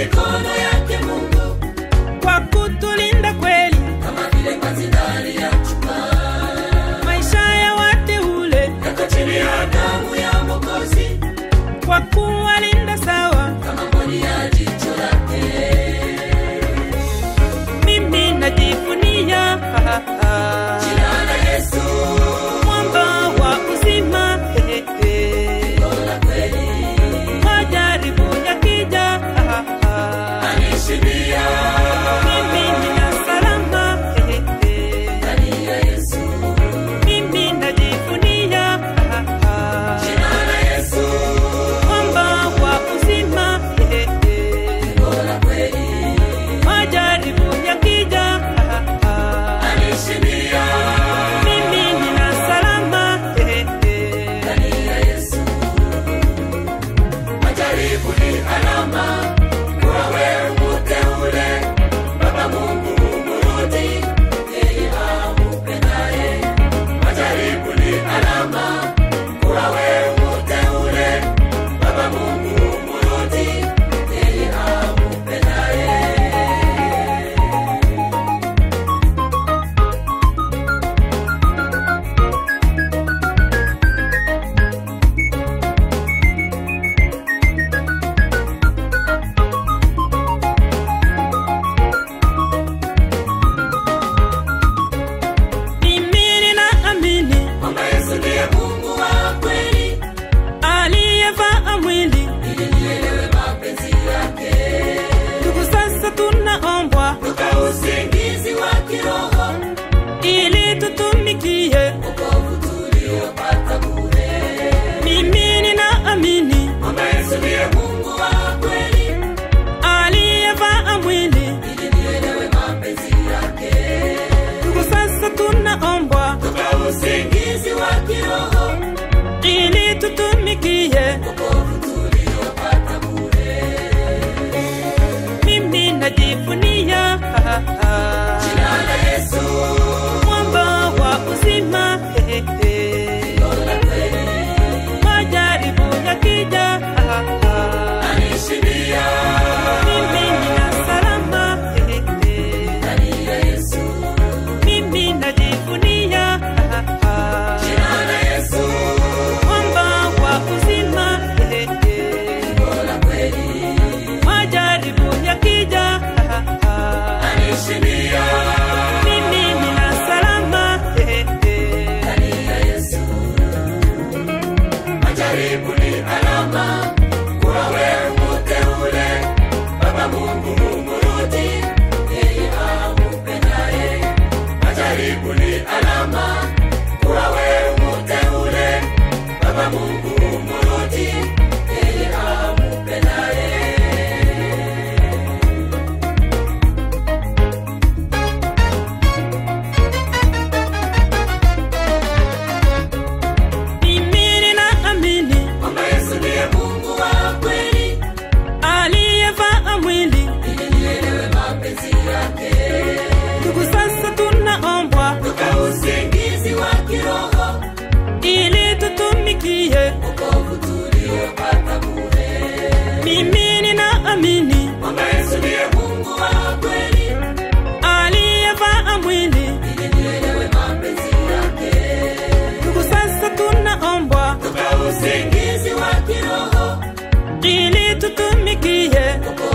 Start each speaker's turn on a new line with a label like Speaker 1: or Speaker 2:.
Speaker 1: mikono yake Mungu,
Speaker 2: kwa kutulinda kweli
Speaker 1: kama vile panzi ndani ya chupa,
Speaker 2: maisha ya wateule,
Speaker 1: yako chini ya damu ya Mwokozi,
Speaker 2: kwa kuwalinda sawa.
Speaker 1: kama mboni ya jicho lake.
Speaker 2: Mimi najivunia ha, ha, ha.
Speaker 1: Jina la Yesu,
Speaker 2: mwamba wa uzima he, he.
Speaker 1: la kweli,
Speaker 2: majaribu yakija ha, ha, ha.
Speaker 1: anishindia
Speaker 2: mimi nina salama he, he.
Speaker 1: ndani ya Yesu.
Speaker 2: mimi najivunia ha, ha.
Speaker 1: Jina la Yesu,
Speaker 2: mwamba wa uzima he, he.
Speaker 1: la kweli,
Speaker 2: majaribu yakija ha, ha.
Speaker 1: anishindia
Speaker 2: mimi nina salama he, he.
Speaker 1: ndani ya Yesu. Majaribu ni alama kuwa wewe mteule, Baba Mungu humrudi yeye ampendaye. Majaribu ni alama kuwa wewe mteule, Baba Mungu humrudi yeye ampendaye.
Speaker 2: mimi ninaamini
Speaker 1: Kwamba Yesu ndiye Mungu wa kweli,
Speaker 2: aliyevaa mwili
Speaker 1: ili nielewe mapenzi yake.
Speaker 2: ndugu sasa tunaombwa
Speaker 1: Toka usingizi wa kiroho,
Speaker 2: ili tutumikie
Speaker 1: wokovu tuliopata bure.
Speaker 2: mimi ninaamini
Speaker 1: Kwamba Yesu ndiye Mungu wa kweli,
Speaker 2: aliyevaa mwili
Speaker 1: ili nielewe mapenzi yake.
Speaker 2: ndugu sasa tunaombwa
Speaker 1: Toka usingizi wa kiroho,
Speaker 2: ili tutumikie
Speaker 1: wokovu tuliopata bure.
Speaker 2: mimi najivunia ha, ha, ha.
Speaker 1: Jina la Yesu,
Speaker 2: mwamba wa uzima he, he.
Speaker 1: la kweli,
Speaker 2: majaribu yakija ha, ha.
Speaker 1: anishindia
Speaker 2: mimi nina salama he, he.
Speaker 1: ndani ya Yesu.
Speaker 2: mimi najivunia ha, ha.
Speaker 1: Jina la Yesu,
Speaker 2: mwamba wa uzima he, he.
Speaker 1: la kweli,
Speaker 2: majaribu yakija ha, ha.
Speaker 1: anishindia
Speaker 2: mimi nina salama he, he.
Speaker 1: ndani ya Yesu. Majaribu ni alama kuwa wewe mteule, Baba Mungu humrudi yeye ampendaye. Majaribu ni alama kuwa wewe mteule, Baba Mungu humrudi yeye ampendaye.
Speaker 2: mimi ninaamini
Speaker 1: Kwamba Yesu ndiye Mungu wa kweli,
Speaker 2: aliyevaa mwili
Speaker 1: ili nielewe mapenzi yake.
Speaker 2: ndugu sasa tunaombwa
Speaker 1: Toka usingizi wa kiroho,
Speaker 2: ili tutumikie
Speaker 1: wokovu tuliopata bure.
Speaker 2: mimi ninaamini
Speaker 1: Kwamba Yesu ndiye Mungu wa kweli,
Speaker 2: aliyevaa mwili
Speaker 1: ili nielewe mapenzi yake.
Speaker 2: ndugu sasa tunaombwa
Speaker 1: Toka usingizi wa kiroho,
Speaker 2: ili tutumikie
Speaker 1: wokovu